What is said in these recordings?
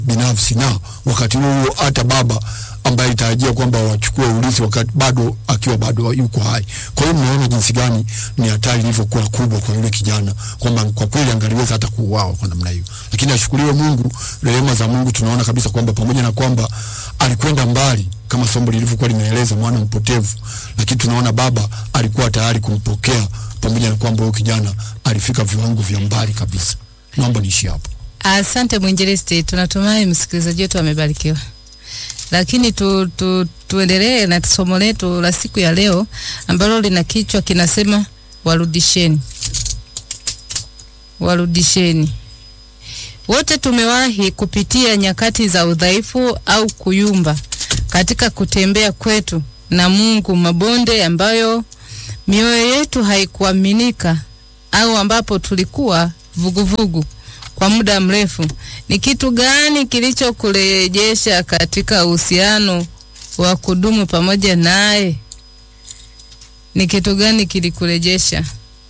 binafsi, na wakati huo hata baba ambaye alitarajia kwamba wachukue urithi wakati bado akiwa bado yuko hai. Kwa hiyo mnaona jinsi gani ni hatari ilivyokuwa kubwa kwa yule kijana, kwamba kwa kweli angaliweza hata kuuawa kwa namna hiyo, lakini ashukuriwe Mungu, rehema za Mungu. Tunaona kabisa kwamba pamoja na kwamba alikwenda mbali kama somo lilivyokuwa limeeleza mwana mpotevu, lakini tunaona baba alikuwa tayari kumpokea, pamoja na kwamba huyo kijana alifika viwango vya mbali kabisa. Naomba niishi hapo. Asante mwinjilisti, tunatumai msikilizaji wetu amebarikiwa. Lakini tu, tu, tuendelee na somo letu la siku ya leo ambalo lina kichwa kinasema warudisheni, warudisheni. Wote tumewahi kupitia nyakati za udhaifu au kuyumba katika kutembea kwetu na Mungu, mabonde ambayo mioyo yetu haikuaminika au ambapo tulikuwa vuguvugu vugu kwa muda mrefu. Ni kitu gani kilichokurejesha katika uhusiano wa kudumu pamoja naye? Ni kitu gani kilikurejesha?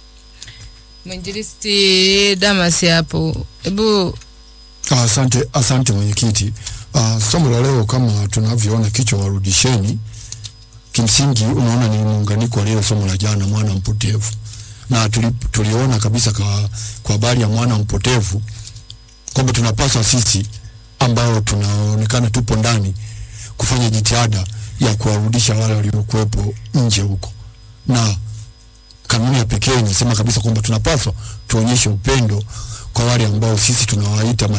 Mwinjilisti Damas hapo, hebu Asante, asante mwenyekiti. Uh, somo la leo kama tunavyoona kichwa warudisheni, kimsingi unaona ni muunganiko wa lile somo la jana mwana mpotevu, na tuli, tuliona kabisa kwa kwa habari ya mwana mpotevu kwamba tunapaswa sisi ambao tunaonekana tupo ndani kufanya jitihada ya kuwarudisha wale waliokuwepo nje huko, na kanuni ya pekee inasema kabisa kwamba tunapaswa tuonyeshe upendo kwa wale ambao sisi tunawaita